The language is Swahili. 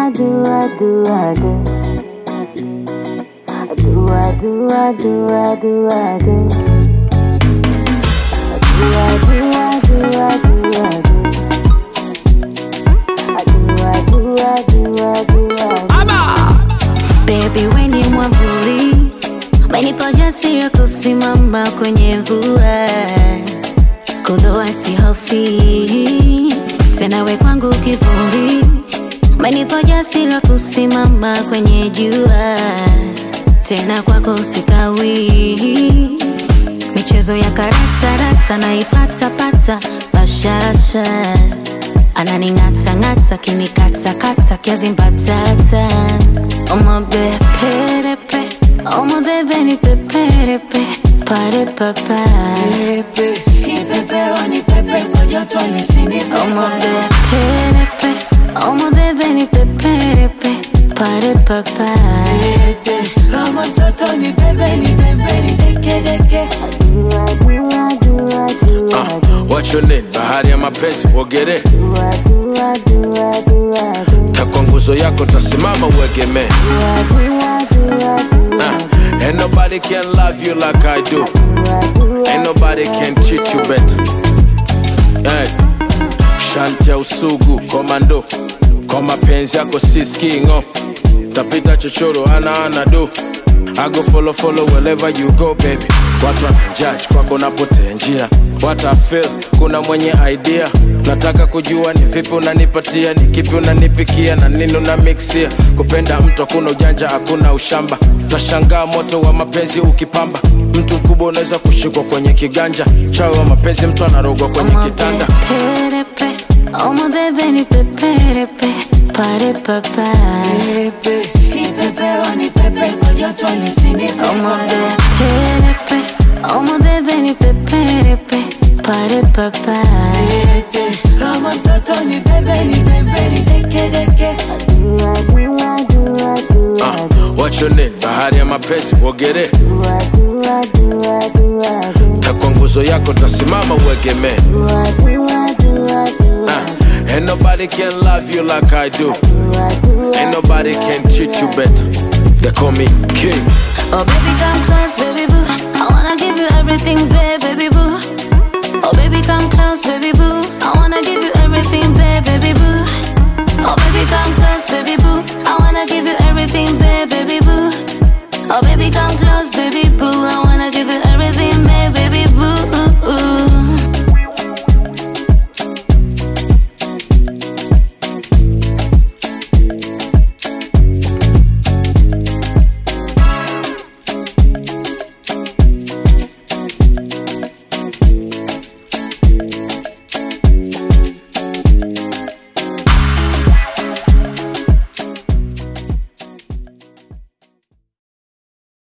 do, I do, I do. I do, I do, I do, I do, I do. I do, I do, I do, I do. I do, I do, I do, I do, I do. Baby weni mwavuli, umenipa ujasiri wa kusimama kwenye mvua, kuloa sihofi tena, we kwangu kivuli, umenipa ujasiri wa kusimama kwenye jua, tena kwako sikawi. Michezo ya karata rata naipata pata bashasha, ananing'ata ng'ata kinikata kata kiazi mbatata Oma beperepe Oma bebe ni peperepe Pare papa Kipepeo ni pepe kwa joto nisinipe Oma beperepe Oma bebe ni peperepe Pare papa Kama mtoto ni bebe ni bebe ni deke deke Do, I do, I do, I do, I Uh, do. what's your name? Bahari ya mapenzi uogere, Do, I do, I do, I do, I do. takwa nguzo yako tasimama uegemee. Do, I do, I do, I do, I Uh, ain't nobody can love you like I do. do, I do, I Ain't nobody can treat you better. Hey. Shanti ya usugu komando, kwa mapenzi yako siskingo, tapita chochoro ana ana do. I go follow follow wherever you go baby. Watu wanajudge kwako napotea njia, what I feel, kuna mwenye idea. Nataka kujua ni vipi unanipatia, ni kipi unanipikia na nini una mixia. Kupenda mtu hakuna ujanja, hakuna ushamba, tashangaa moto wa mapenzi ukipamba. Mtu mkubwa unaweza kushikwa kwenye kiganja, chawi wa mapenzi mtu anarogwa kwenye Oma kitanda. beperepe Oma bebe ni peperepe Pare papa Kipepeo ni pepe kwa joto nisinipe Oma beperepe Oma bebe ni peperepe Pare papa Kama mtoto ni bebe ni bebe ni deke deke do, I do, I do, I do, I Uh, do. what's your name? Bahari ya mapenzi uogere, Do, I do, I do, I do, I do. takwa nguzo yako tasimama uegemee. Do, I do, I do, I do, I Uh, ain't nobody can love you like I do. do, I do, I Ain't nobody can treat you better. They call me king. Oh baby come close baby boo I wanna give you everything babe baby boo Oh baby come close baby boo I wanna give you everything babe baby boo